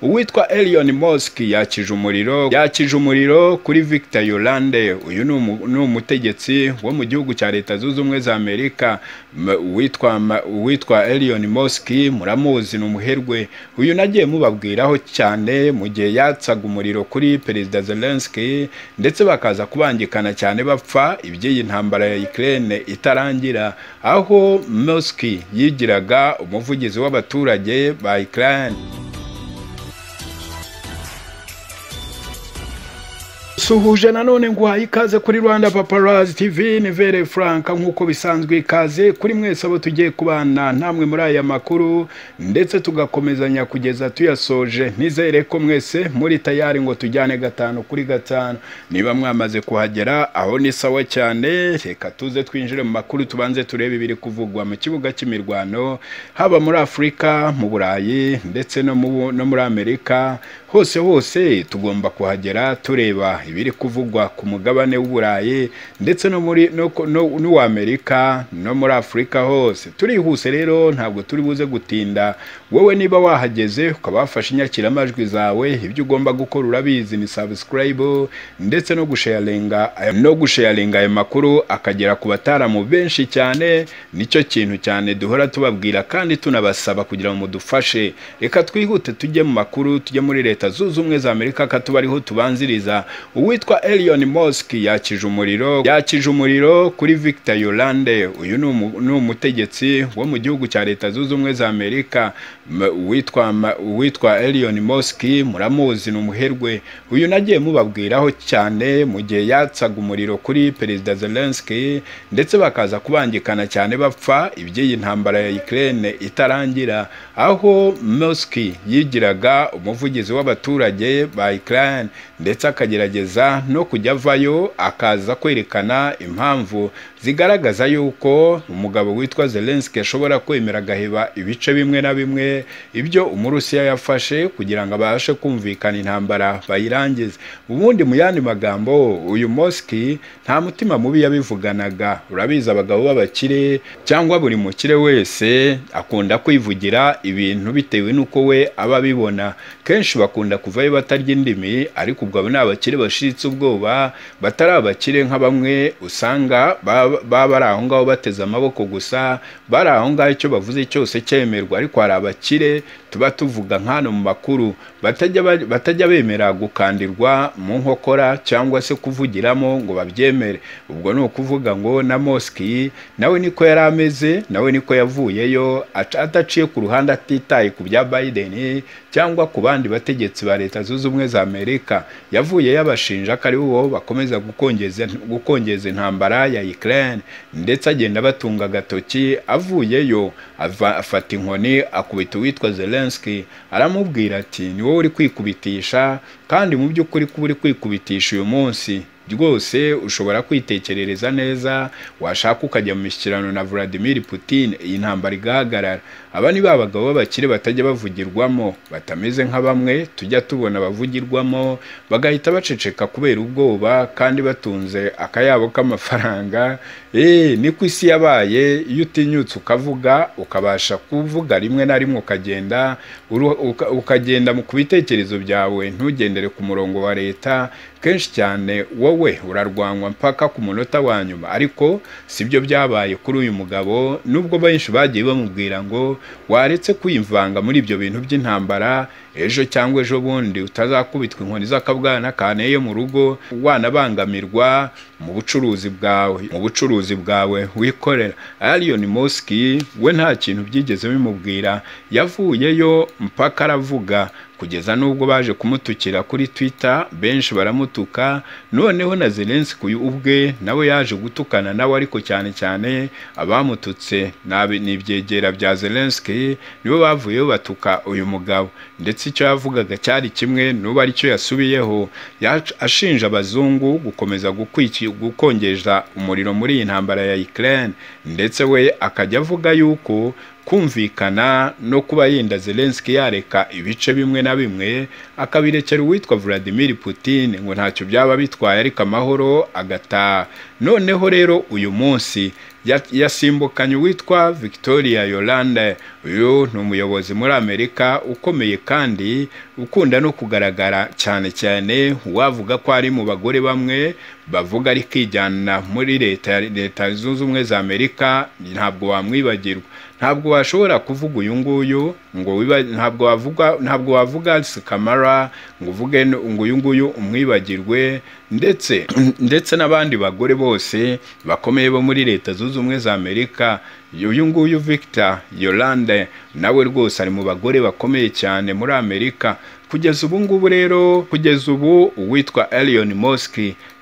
uwitwa Elion Mosque yakije umuriro yakije umuriro kuri Victor Yolande uyu ni umu- ni umutegetsi wo mu gihugu cya leta zunze ubumwe za Amerika M- uwitwa Ma- uwitwa Elion Mosque muramuzi ni umuherwe uyu nagiye mubabwiraho cyane mu gihe yatsaga umuriro kuri perezida Zelensky ndetse bakaza kubangikana cyane bapfa iby'iyi ntambara ya Ukraine itarangira aho Mosque yigiraga umuvugizi w'abaturage ba Ukraine suhuje nanone nguhaye ikaze kuri rwanda paparazi tv ni vere franka nk'uko bisanzwe ikaze kuri mwese abo tugiye kubana namwe muri aya makuru ndetse tugakomezanya kugeza tuyasoje nizere ko mwese muri tayari ngo tujyane gatanu kuri gatanu niba mwamaze kuhagera aho ni sawa cyane reka tuze twinjire mu makuru tubanze turebe ibiri kuvugwa mu kibuga cy'imirwano haba muri afurika mu burayi ndetse no mu- no muri amerika hose hose tugomba kuhagera tureba ibiri kuvugwa ku mugabane w'uburayi ndetse no muri no, ku- no, n'uw'amerika no muri afurika hose turihuse rero ntabwo turi buze gutinda wowe niba wahageze ukaba wafashe inyakiramajwi zawe ibyo ugomba gukora urabizi ni subscribe ndetse no gusharinga aya- no gusharinga ayo makuru akagera ku bataramu benshi cyane nicyo kintu cyane duhora tubabwira kandi tunabasaba kugira ngo mudufashe reka twihute tujye mu makuru tujye muri leta zunze ubumwe za amerika akatuba ariho tubanziriza uwitwa Elion Mosque yakije umuriro yakije umuriro kuri Victor Yolande uyu ni umu- ni umutegetsi wo mu gihugu cya leta zunze ubumwe za amerika M- uwitwa Ma- uwitwa Elion Mosque muramuzi ni umuherwe uyu nagiye mubabwiraho cyane mu gihe yatsaga umuriro kuri perezida Zelensky ndetse bakaza kubangikana cyane bapfa iby'iyi ntambara ya Ukraine itarangira aho Mosque yigiraga umuvugizi w'abaturage ba Ukraine ndetse akagerageza no kujya avayo akaza kwerekana impamvu zigaragaza yuko umugabo witwa Zelensky ashobora kwemera agaheba ibice bimwe na bimwe ibyo Umurusiya yafashe kugira ngo abashe kumvikana intambara bayirangize ubundi mu yandi magambo uyu Mosque nta mutima mubi yabivuganaga urabizi abagabo b'abakire cyangwa buri mukire wese akunda kwivugira ibintu bitewe n'uko we aba abibona kenshi bakunda kuvayo batarya indimi ariko ubwo abo ni abakire bashitse ubwoba batari abakire nka bamwe usanga baba baba bari aho ngaho bateze amaboko gusa bari aho ngaho icyo bavuze cyose cyemerwa ariko hari abakire tuba tuvuga nk'ano mu makuru batajya ba- batajya bemera gukandirwa mu nkokora cyangwa se kuvugiramo ngo babyemere ubwo ni ukuvuga ngo na Mosque nawe niko yari ameze nawe niko yavuyeyo aca- adaciye ku ruhande atitaye ku bya Biden cyangwa ku bandi bategetsi ba leta zunze ubumwe za Amerika yavuye yabashinja ko ari bo bakomeza gukongeza gukongeza intambara ya Ukraine ndetse agenda abatunga agatoki avuyeyo ava- afata inkoni akubita uwitwa Zelensky aramubwira ati ni wowe uri kwikubitisha kandi mu by'ukuri kuba uri kwikubitisha uyu munsi rwose ushobora kwitekerereza neza washaka ukajya mu mishyikirano na Vladimir Putin iyi ntambara igahagarara aba ni ba bagabo b'abakire batajya bavugirwamo batameze nka bamwe tujya tubona bavugirwamo bagahita baceceka kubera ubwoba kandi batunze akayabo k'amafaranga eh niko isi yabaye iyo utinyutse ukavuga ukabasha kuvuga rimwe na rimwe ukagenda uru- uka- ukagenda mu ku bitekerezo byawe ntugendere ku murongo wa leta kenshi cyane wowe urarwanwa mpaka ku munota wa nyuma ariko sibyo byabaye kuri uyu mugabo nubwo benshi bagiye bamubwira ngo waretse kwivanga muri ibyo bintu by'intambara ejo cyangwa ejo bundi utazakubitwa inkoni z'akabwana kaneye mu rugo wanabangamirwa mu bucuruzi bwawe mu bucuruzi bwawe wikorera Arion Mosque we nta kintu byigeze bimubwira yavuyeyo mpaka aravuga kugeza n'ubwo baje kumutukira kuri Twitter benshi baramutuka noneho na Zelensky uyu ubwe nawe yaje gutukana nawe ariko cyane cyane abamututse nabi ni ibyegera bya Zelensky nibo bavuyeho batuka uyu mugabo ndetse icyo yavugaga cyari kimwe n'ubu aricyo yasubiyeho yac- ashinja abazungu gukomeza gukwiki- gukongeza umuriro muri iyi ntambara ya Ukraine ndetse we akajya avuga yuko kumvikana no kuba yenda Zelensky yareka ibice bimwe na bimwe akabirekera uwitwa Vladimir Putin ngo ntacyo byaba bitwaye ariko amahoro agataha noneho rero uyu munsi ya- yasimbukanye uwitwa Victoria Yolande uyu ni umuyobozi muri Amerika ukomeye kandi ukunda no kugaragara cyane cyane wavuga ko ari mu bagore bamwe bavuga ari kwijyana muri leta leta zunze ubumwe za amerika ntabwo wamwibagirwa ntabwo washobora kuvuga uyu nguyu ngo wiba- ntabwo wavuga ntabwo wavuga sikamara ngo uvuge ngo uyu nguyu umwibagirwe ndetse ndetse n'abandi bagore bose bakomeye bo muri leta zunze ubumwe za amerika uyu nguyu victor yolande nawe rwose ari mu bagore bakomeye cyane muri amerika kugeza ubu ngubu rero kugeza ubu uwitwa Elon Musk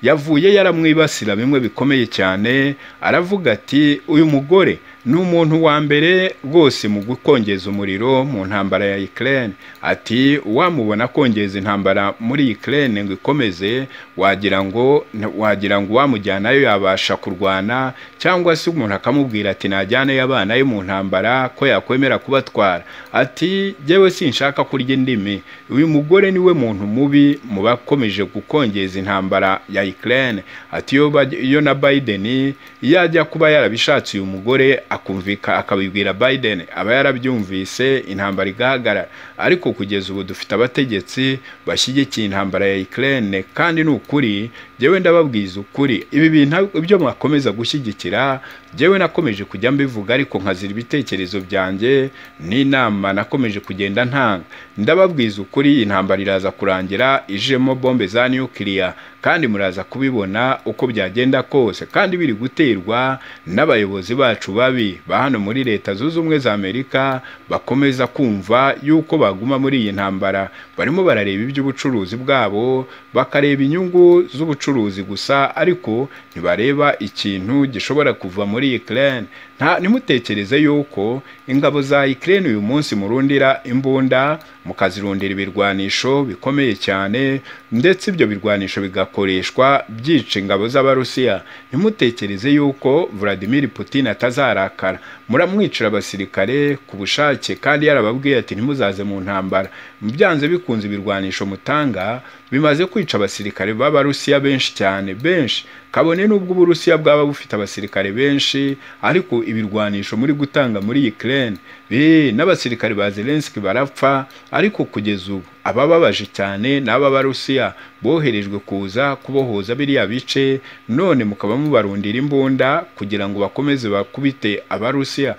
yavuye yaramwibasira bimwe bikomeye cyane aravuga ati uyu mugore ni umuntu wa mbere rwose mu gukongeza umuriro mu ntambara ya Ukraine ati wamubona akongeza intambara muri Ukraine ngo ikomeze wagira ngo wagira ngo uwamujyanayo yabasha kurwana cyangwa se umuntu akamubwira ati najyaneyo abana ye mu ntambara ko yakwemera kubatwara ati jyewe sinshaka kurya indimi uyu mugore niwe muntu mubi mu bakomeje gukongeza intambara ya Ukraine ati iyo baj- iyo na Biden yajya kuba yarabishatse uyu mugore akumvika akabibwira Biden aba yarabyumvise intambara igahagarara ariko kugeza ubu dufite abategetsi bashyigikiye intambara ya Ukraine kandi ni ukuri jewe ndababwiza ukuri ibi bintu ibyo mwakomeza gushyigikira jewe nakomeje kujya mbivuga ariko nkazira ibitekerezo byanjye n'inama nakomeje kugenda ntanga ndababwiza ukuri intambara iraza kurangira ijemo bombe za nukiliya kandi muraza kubibona uko byagenda kose kandi biri guterwa n'abayobozi bacu babi ba hano muri leta zunze ubumwe za amerika bakomeza kumva yuko baguma muri iyi ntambara barimo barareba iby'ubucuruzi bwabo bakareba inyungu z'ubucuruzi gusa ariko ntibareba ikintu gishobora kuva muri Ukraine nta ntimutekereze yuko ingabo za Ukraine uyu munsi murundira imbunda mukazirundira ibirwanisho bikomeye cyane ndetse ibyo birwanisho bigakoreshwa byica ingabo z'abarusiya ntimutekereze yuko Vladimir Putin atazarakara muramwicira abasirikare ku bushake kandi yarababwiye ati ntimuzaze mu ntambara byanze bikunze ibirwanisho mutanga bimaze kwica abasirikare b'abarusiya benshi cyane benshi kabone n'ubwo uburusiya bwaba bufite abasirikare benshi ariko ibirwanisho muri gutanga muri Ukraine eh, n'abasirikare ba Zelensky barapfa ariko kugeza ubu abababaje cyane ni ab'abarusiya boherejwe kuza kubohoza biriya bice none mukaba mubarundira imbunda kugira ngo bakomeze bakubite abarusiya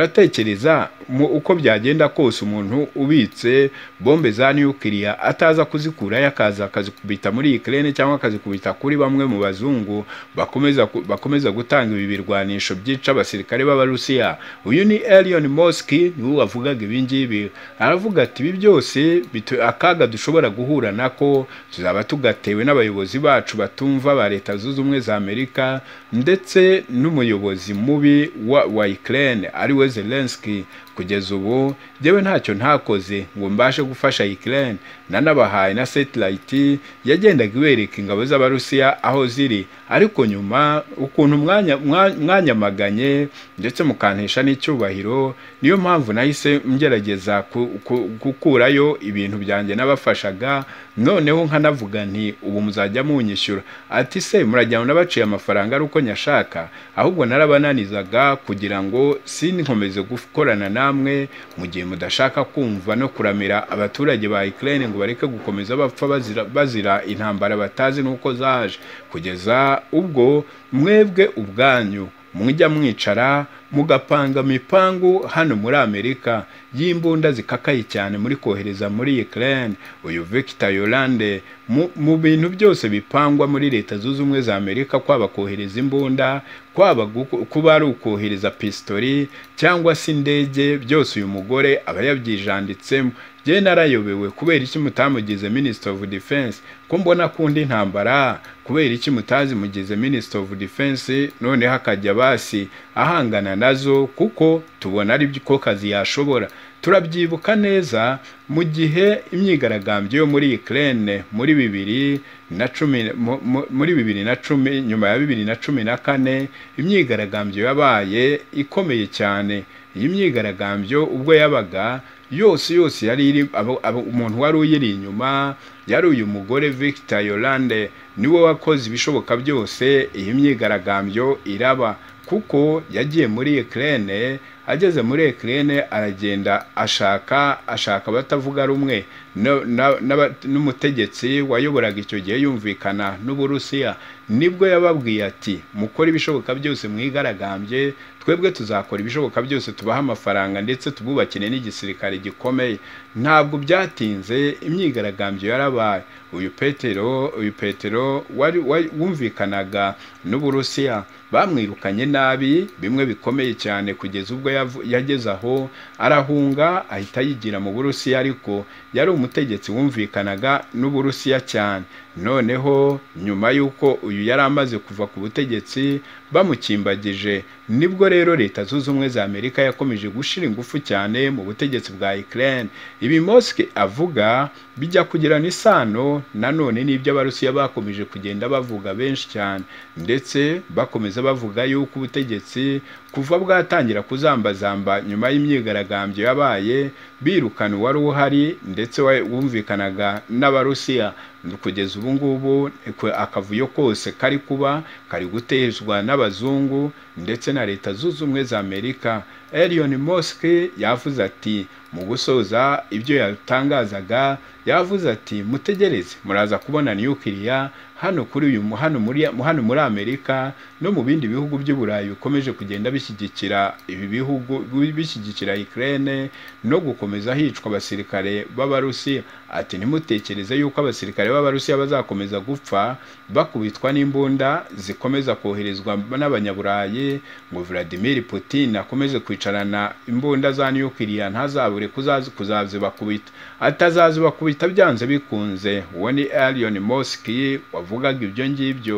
muratekereza mu- uko byagenda kose umuntu ubitse bombe za nukiliya ataza kuzikurayo akaza akazikubita muri Ukraine cyangwa akazikubita kuri bamwe mu bazungu bakomeza ku- bakomeza gutanga ibi birwanisho byica abasirikare b'abarusiya uyu ni Elon Musk niwe wavugaga ibi ngibi aravuga ati ibi byose bitu- akaga dushobora guhura nako tuzaba tugatewe n'abayobozi bacu batumva ba leta zunze ubumwe za Amerika ndetse n'umuyobozi mubi wa, wa Ukraine ariwe Zelensky kugeza ubu njyewe ntacyo ntakoze ngo mbashe gufasha Ukraine nanabahaye na satellite yagendaga ibereka ingabo z'abarusiya aho ziri ariko nyuma ukuntu mwanya- mwa- mwanyamaganye ndetse mukantesha n'icyubahiro niyo mpamvu nahise ngerageza ku- ku- gukurayo ibintu byanjye nabafashaga noneho nkanavuga nti ubu muzajya munyishyura ati se murajyana nabaciye amafaranga ari uko nyashaka ahubwo narabananizaga kugira ngo sinkomeze gukorana namwe mu gihe mudashaka kumva no kuramira abaturage ba Ukraine ngo bareke gukomeza bapfa bazira, bazira intambara batazi n'uko zaje kugeza ubwo mwebwe ubwanyu mujya mwicara mugapanga mipangu hano muri Amerika y'imbunda zikakaye cyane muri kohereza muri Ukraine uyu Victor Yolande mu, mu bintu byose bipangwa muri leta zunze ubumwe za Amerika kwaba kohereza imbunda kwaba guko- kuba ari ukohereza pistori cyangwa se indege byose uyu mugore aba yabyijanditsemo jye narayobewe kubera iki mutamugize Minister of Defense ko mbona kundi intambara kubera iki mutazi mugize Minister of Defense noneho akajya basi ahangana nazo kuko tubona ari byo ko kazi yashobora turabyibuka neza mu gihe imyigaragambyo yo muri Ukraine muri bibiri na cumi mu- mu- muri bibiri na cumi nyuma ya bibiri na cumi na kane imyigaragambyo yabaye ikomeye cyane iyi myigaragambyo ubwo yabaga yose yose yari iri abo- abo- umuntu wari uyiri inyuma yari uyu mugore Victor Yolande niwe wakoze ibishoboka byose iyi myigaragambyo iraba kuko yagiye muri Ukraine ageze muri Ukraine aragenda ashaka ashaka abatavuga rumwe no- na- n'aba- n'umutegetsi wayoboraga icyo gihe yumvikana n'Uburusiya nibwo yababwiye ati mukore ibishoboka byose mwigaragambye twebwe tuzakora ibishoboka byose tubaha amafaranga ndetse tububakire n'igisirikare gikomeye ntabwo byatinze imyigaragambyo yarabaye uyu petero uyu petero wari wari- wumvikanaga n'uburusiya bamwirukanye nabi bimwe bikomeye cyane kugeza ubwo yavu- yageze aho arahunga ahita yigira mu burusiya ariko yari umutegetsi wumvikanaga n'uburusiya cyane noneho nyuma y'uko uyu yari amaze kuva ku butegetsi bamukimbagije nibwo rero leta zunze ubumwe za amerika yakomeje gushyira ingufu cyane mu butegetsi bwa ukraine ibi moske avuga bijya kugirana isano nanone n'ibyo abarusiya bakomeje kugenda bavuga benshi cyane ndetse bakomeza bavuga yuko ubutegetsi kuva bwatangira kuzambazamba nyuma y'imyigaragambyo yabaye birukana uwari uhari ndetse wa- wumvikanaga n'abarusiya kugeza ubu ngubu ku- akavuyo kose kari kuba kari gutezwa n'abazungu ndetse na leta zunze ubumwe za amerika elion moske yavuze ati mu gusoza ibyo yatangazaga yavuze ati mutegereze muraza kubona nukiliya hano kuri uyu mu- hano muri hano muri amerika no mu bindi bihugu by'uburayi bikomeje kugenda bishyigikira ibi bihugu bishyigikira ukraine no gukomeza hicwa abasirikare b'abarusiya ati ntimutekereze yuko abasirikare b'abarusiya bazakomeza gupfa bakubitwa n'imbunda zikomeza koherezwa n'abanyaburayi ngo vladimir putin akomeze kwicarana imbunda za nukiliya ntazabure kuzazi kuzazibakubita atazazibakubita byanze bikunze uwo ni arion moski wavugaga ibyo ngibyo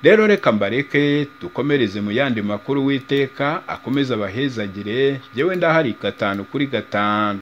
rero reka mbareke dukomereze mu yandi makuru witeka akomeze abahezagire yewe ndahari gatanu kuri gatanu